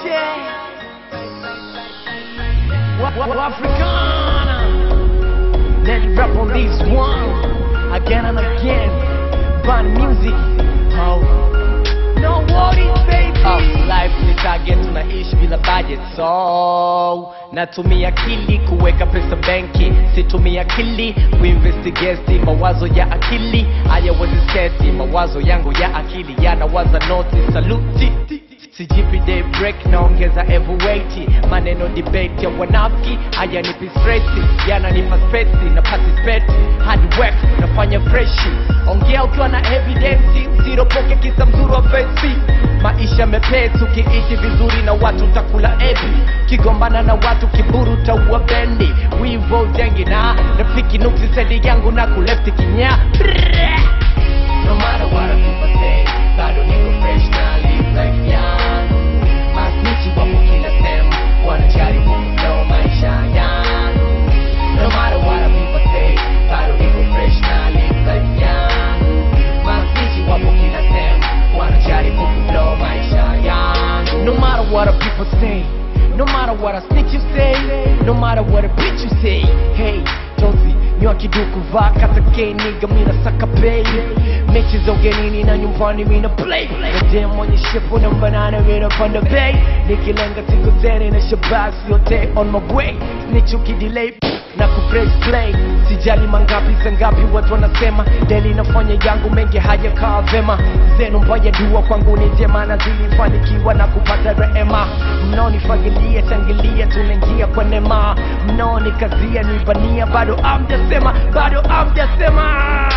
Wa- wa- wa- Africana. Then rap on this one again and again. Band music. Oh. No worries, baby. Oh, life ni target, tunaishi bila budget so natumia akili kuweka pesa benki, situmia akili kuinvestigate mawazo ya akili hayawezi seti mawazo yangu ya akili yanawaza noti saluti sijipi day break naongeza every weight maneno debate ya wanafiki hayanipi stresi yananipa spesi na participate hard work nafanya freshi ongea ukiwa na evidence usiropoke kisa mzuri wa fesi maisha mepesi ukiishi vizuri na watu utakula ebi kigombana na watu kiburu taua bendi wivo jengi na rafiki nuksi sedi yangu na kulefti kinya No matter what a people say, bado niko fresh na live life yangu. Masnichi wapo kila sehemu, wanajaribu kuflow maisha yangu. No matter what a people say, bado niko fresh na live life yangu. Masnichi wapo kila sehemu, wanajaribu kuflow maisha yangu. No matter what a people say, no matter what a snitch you say, no matter what a bitch you say, hey, Josie, nyoa kiduku vaa kata K nigga mina saka pay mechi za ugenini na nyumbani mina play Goddamn mwenye shepu na banana mina panda bay nikilenga siku teni na shabasi yote on my way snitch ukidelay na kupress play sijali mangapi sangapi watu wanasema deli nafanya yangu mengi hayakaa vema zenu mbaya dua kwangu ni jema na zilifanikiwa na kupata rehema mnaonifagilia changilia tunaingia kwa nema mnaonikazia nibania bado amjasema bado amjasema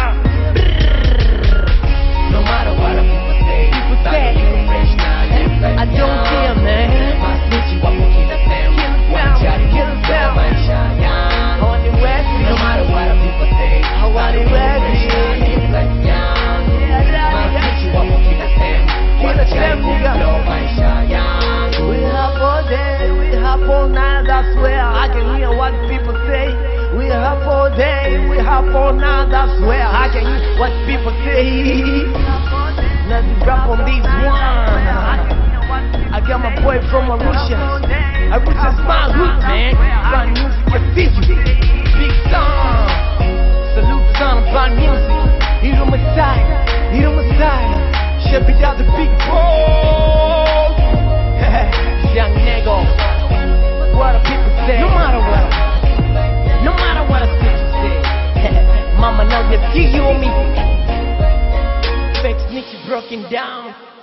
No matter what a people say, People bado say, niko fresh na live life I don't yangu. care, man. Masnichi wapo kila sehemu, wanajaribu kuflow maisha yangu. No matter what a people say, bado niko fresh na live life yangu. Masnichi wapo kila sehemu, wanajaribu kuflow maisha yangu. We up all day, we up all night, that's where I can hear what people say. We up all day, we up all night, that's where I can hear what people say. Let's rap on this one. I got my boy from Arusha. Arusha's my hood, man. Band music, I see you. Big song. Salute son of band music. Hero Messiah, Hero Messiah. Should be down the big boy. Young nigga. What do people say? No matter what. No matter what a bitch you say. Mama know that you hear me. Fake snitch broken down.